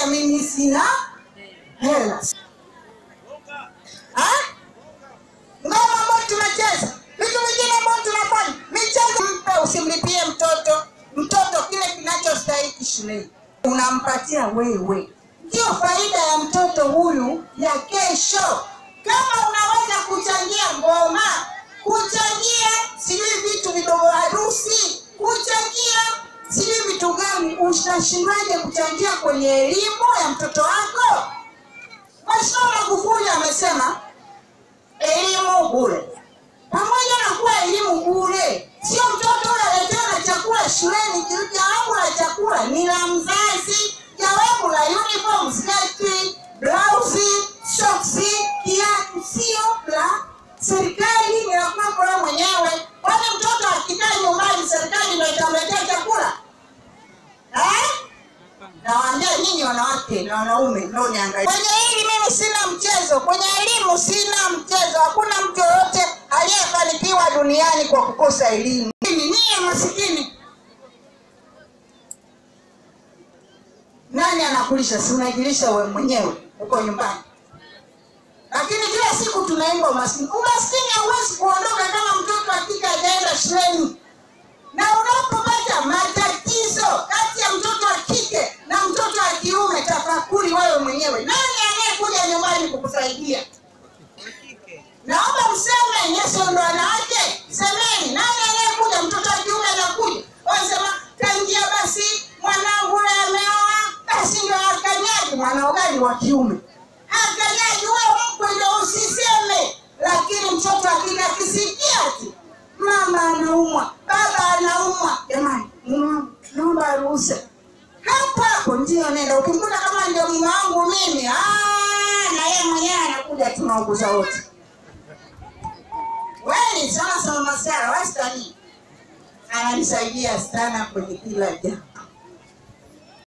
mimi sina hela. Ah? Ngoma ambayo tunacheza, vitu vingine ambavyo tunafanya, michezo. Mpe, usimlipie mtoto mtoto kile kinachostahili shuleni, unampatia wewe. Ndio faida ya mtoto huyu ya kesho. Kama unaweza kuchangia ngoma, kuchangia sijui vitu vidogo, harusi, kuchangia sijui vitu gani, utashindaje kuchangia kwenye elimu ya mtoto wako? Mheshimiwa Magufuli amesema elimu bure. Pamoja na kuwa elimu bure, sio mtoto huyo aletewa na chakula shuleni. Jawabu la chakula ni la mzazi, jawabu la uniform, sketi, blausi, soksi, kiatu sio la serikali, ni la kwako wewe mwenyewe. Kwani mtoto akikaa nyumbani, serikali ndio itamletea chakula eh? Nawaambia nyinyi wanawake na wanaume ndio niangalie. Kwenye hili mimi sina mchezo, kwenye elimu sina mchezo. Hakuna mtu yoyote aliyefanikiwa duniani kwa kukosa elimu. Mimi niye masikini. Nani anakulisha? Si unajilisha wewe mwenyewe uko nyumbani. Lakini kila siku tunaimba umaskini. Umaskini hauwezi kuondoka kama mtoto akika hajaenda shuleni na unapopata matatizo kati ya mtoto wa kike na mtoto wa kiume, tafakuri wewe mwenyewe, nani anayekuja nyumbani kukusaidia? Naomba mseme, Yesu ndo wanawake, semeni, nani anayekuja? Mtoto wa kiume anakuja, wanasema kaingia, basi mwanangu yule ameoa, basi ndo akanyagi. Mwana gani wa kiume akanyagi? Wewe mkwe ndo usiseme, lakini mtoto akija akisikia ati mama anaumwa, baba anaumwa, jamani, mume naomba ruhusa hapo hapo, ndio nenda. Ukimkuta kama ndio mume wangu mimi, ah, na yeye mwenyewe anakuja, tunauguza wote. Wewe sana sana Masara wastani ananisaidia sana kwenye kila jambo.